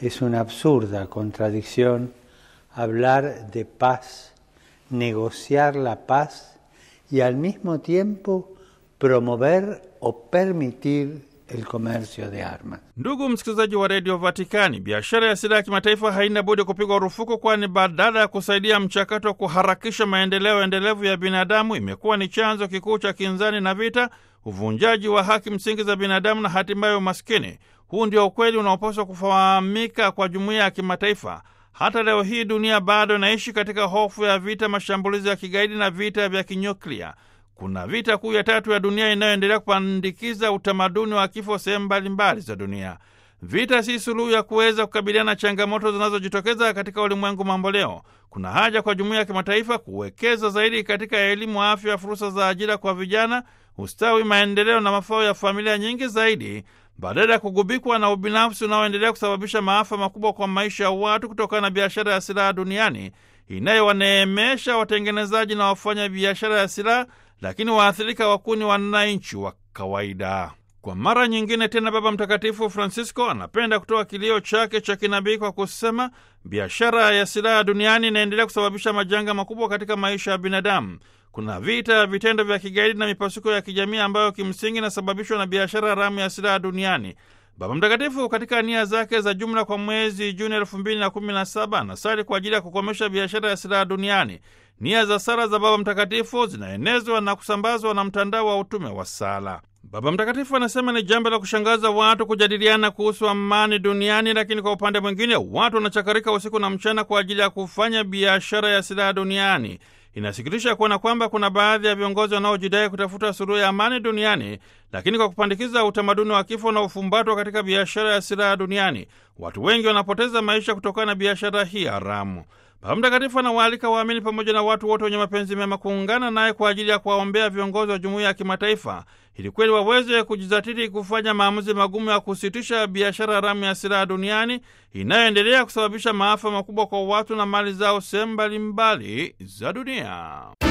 Es una absurda contradicción hablar de paz, negociar la paz y al mismo tiempo promover o permitir el comercio de armas. Ndugu msikilizaji wa redio Vatikani, biashara ya silaha ya kimataifa haina budi kupigwa rufuku, kwani badala ya kusaidia mchakato wa kuharakisha maendeleo endelevu ya binadamu imekuwa ni chanzo kikuu cha kinzani na vita, uvunjaji wa haki msingi za binadamu na hatimaye umaskini. Huu ndio ukweli unaopaswa kufahamika kwa jumuiya ya kimataifa. Hata leo hii dunia bado inaishi katika hofu ya vita, mashambulizi ya kigaidi na vita vya kinyuklia. Kuna vita kuu ya tatu ya dunia inayoendelea kupandikiza utamaduni wa kifo sehemu mbalimbali za dunia. Vita si suluhu ya kuweza kukabiliana na changamoto zinazojitokeza katika ulimwengu mamboleo. Kuna haja kwa jumuiya ya kimataifa kuwekeza zaidi katika elimu, afya, fursa za ajira kwa vijana, ustawi, maendeleo na mafao ya familia nyingi zaidi, badala ya kugubikwa na ubinafsi unaoendelea kusababisha maafa makubwa kwa maisha ya watu kutokana na biashara ya silaha duniani inayowaneemesha watengenezaji na wafanya biashara ya silaha lakini waathirika wakuu ni wananchi wa kawaida. Kwa mara nyingine tena, Baba Mtakatifu Francisco anapenda kutoa kilio chake cha kinabii kwa kusema biashara ya silaha duniani inaendelea kusababisha majanga makubwa katika maisha ya binadamu. Kuna vita, vitendo vya kigaidi na mipasuko ya kijamii ambayo kimsingi inasababishwa na biashara haramu ya silaha duniani. Baba Mtakatifu katika nia zake za jumla kwa mwezi Juni elfu mbili na kumi na saba anasali kwa ajili ya kukomesha biashara ya silaha duniani. Nia za sala za Baba Mtakatifu zinaenezwa na kusambazwa na mtandao wa utume wa sala. Baba Mtakatifu anasema ni jambo la kushangaza watu kujadiliana kuhusu amani duniani, lakini kwa upande mwingine watu wanachakarika usiku na mchana kwa ajili ya kufanya biashara ya silaha duniani. Inasikitisha kuona kwamba kuna baadhi ya viongozi wanaojidai kutafuta suluhu ya amani duniani, lakini kwa kupandikiza utamaduni wa kifo na ufumbatwa katika biashara ya silaha duniani, watu wengi wanapoteza maisha kutokana na biashara hii haramu. Baba Mtakatifu anawaalika waamini pamoja na watu wote wenye mapenzi mema kuungana naye kwa ajili ya kuwaombea viongozi wa jumuiya ya kimataifa ili kweli waweze kujizatiti kufanya maamuzi magumu ya kusitisha biashara haramu ya silaha duniani inayoendelea kusababisha maafa makubwa kwa watu na mali zao sehemu mbalimbali za dunia.